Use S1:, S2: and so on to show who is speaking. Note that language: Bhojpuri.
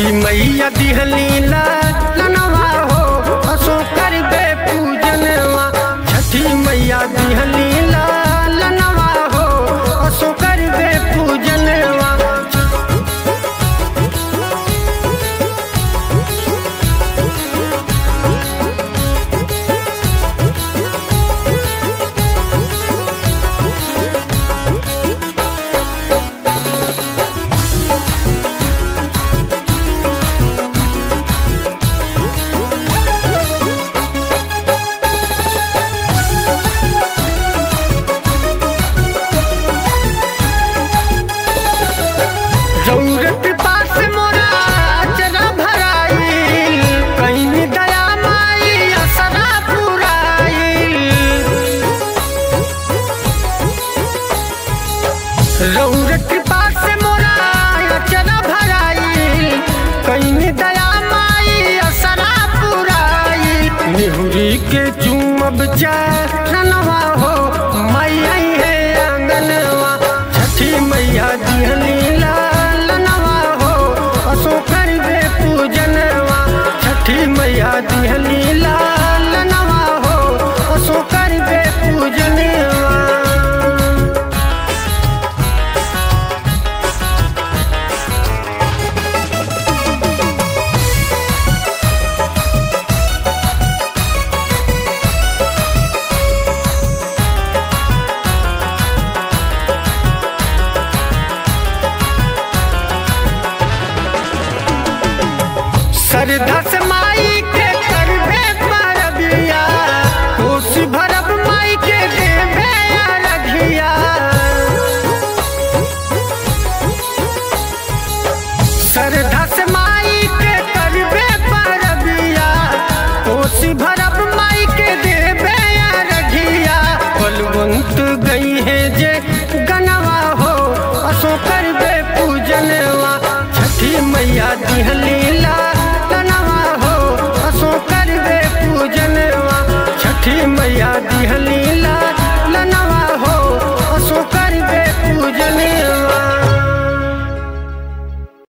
S1: मैया दिहली लनवा हो असो करबे पूजनवा छठी मैया दिहली लनवा हो असो करबे पूजनवा जरूरत पास मोरा चरा भराइल कहीं दया माई असरा पुराइल जरूरत पास मोरा चरा भराइल कहीं दया माई असरा पुराइल निहुरी के चूमब चाह